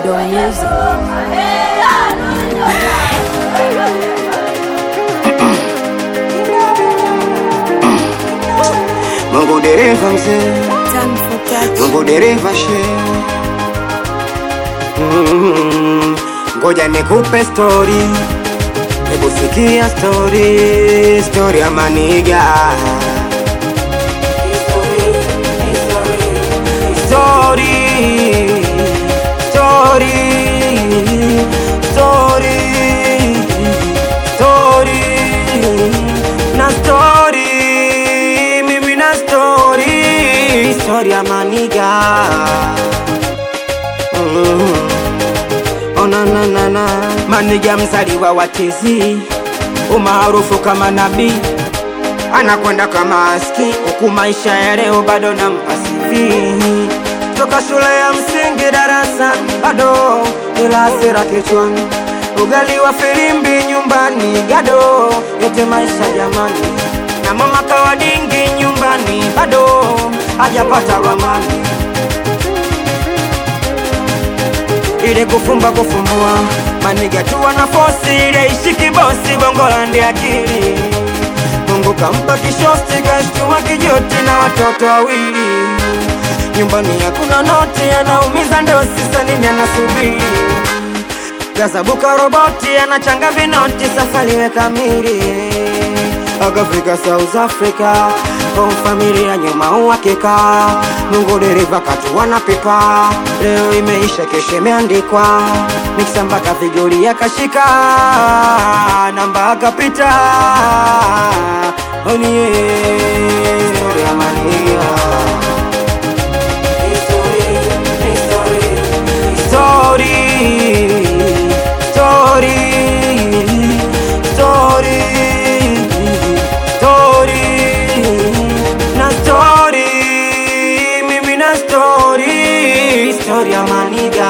Video Music. Mungu dereva mzee, Time for touch. Mungu dereva she. Mm, Ngoja nikupe story, hebu sikia story, story ya maniga. Story, story, story, story, na story, mimi na story, story ya maniga. Mm. Ona na na na maniga mzaliwa wa TZ umaarufu kama nabii anakwenda kama aski huku maisha ya leo bado na mpasivi toka shule ya msingi darasa bado ila hasira kichwani ugali wa filimbi nyumbani gado yote maisha jamani na mama kawadingi nyumbani bado hajapata ramani ile kufumba kufumbua maniga tu wana fosi ile ishiki bosi bongolandi akili Mungu kampa kishosti kashtua kijoti na watoto wawili nyumbani hakuna noti anaumiza ndosi sanini anasubiri gazabuka roboti anachanga vinoti safari we kamili akafika South Africa kwa familia nyuma uhakika Mungu dereva katua na pipa leo imeisha kesho imeandikwa miksa mpaka vigoli akashika namba akapita onie story ya mania story, story, story, story, na story, mimi na story, story ya maniga.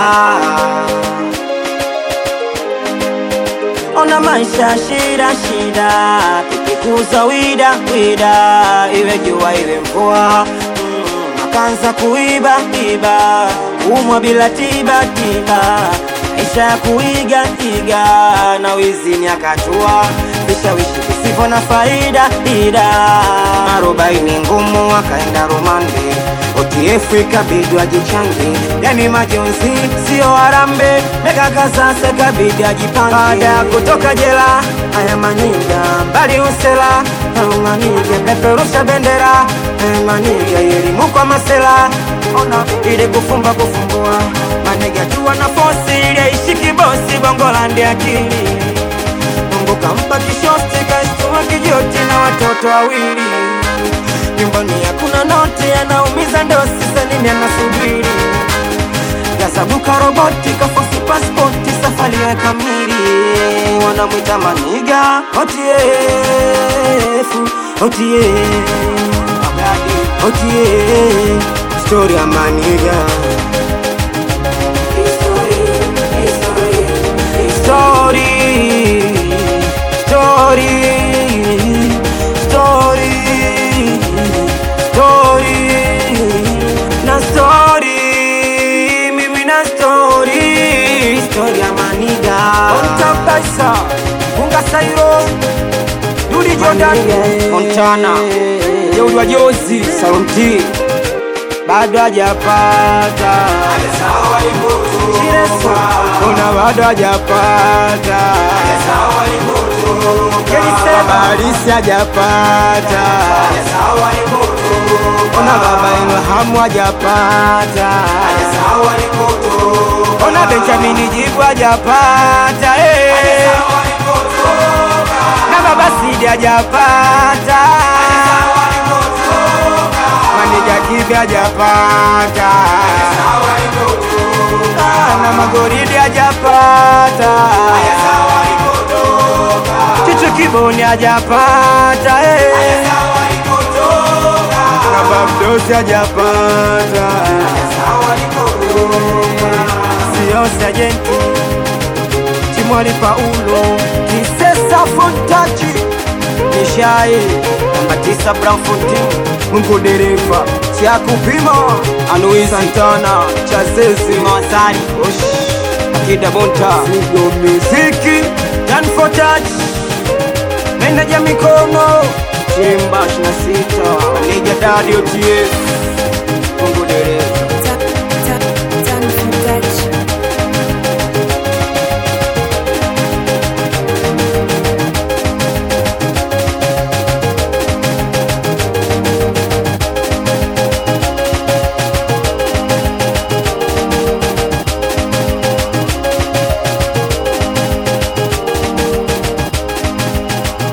Ona maisha shida shida, tukikuza wida wida, iwe jua iwe mvua mm, akaanza kuiba iba, kumwa bila tiba tiba, maisha ya kuiga iga, na wizini akatua vishawishi visivyo na faida ida, arobaini ngumu akaenda rumande OTF ikabidi ajichange, yani majonzi sio harambe, mekaka sasa ikabidi ajipange. Baada ya kutoka jela, haya maniga mbali usela, haya maniga peperusha bendera, haya maniga elimu kwa masela, ona ile kufumba kufumbua, maniga tu wana fosi ile ishiki bosi, bongolandi akili Mungu kampa kishosti kashtua kijoti na watoto wawili nyumbani hakuna noti, anaumiza ndosi, sanini anasubiri gasabuka roboti kafosi paspoti, safari ya kamili, wanamwita maniga OTF OTF OTF story ya maniga story story story story na story mimi na story story ya maniga ontabaisa unga sairo Dudi Jordan Montana Jeuri wa Jozi Sauti bado hajapata Chireso Ona bado hajapata Kelisema Alisi hajapata Ona baba Ilhamu hajapata Ona Benjamini Jibu hajapata eh. Na baba Sidi hajapata Manija Kibi hajapata Ah, na Magoridi hajapata Chichu Kiboni hajapata eh. Na Babdosi hajapata Sio sajenti Chimwali Paulo Kisesa Fontaji Nishai Namba tisa Brown Fontaine Mungu dereva Cha kupima Anui Santana Chazezi Mawasari Osh Kida Bonta Fido Miziki Done for touch Meneja mikono Chimba 26 Maneja Dadi OTF Mungu dereva Done for touch.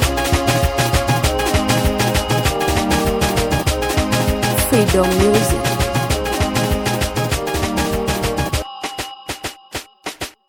Freedom Music.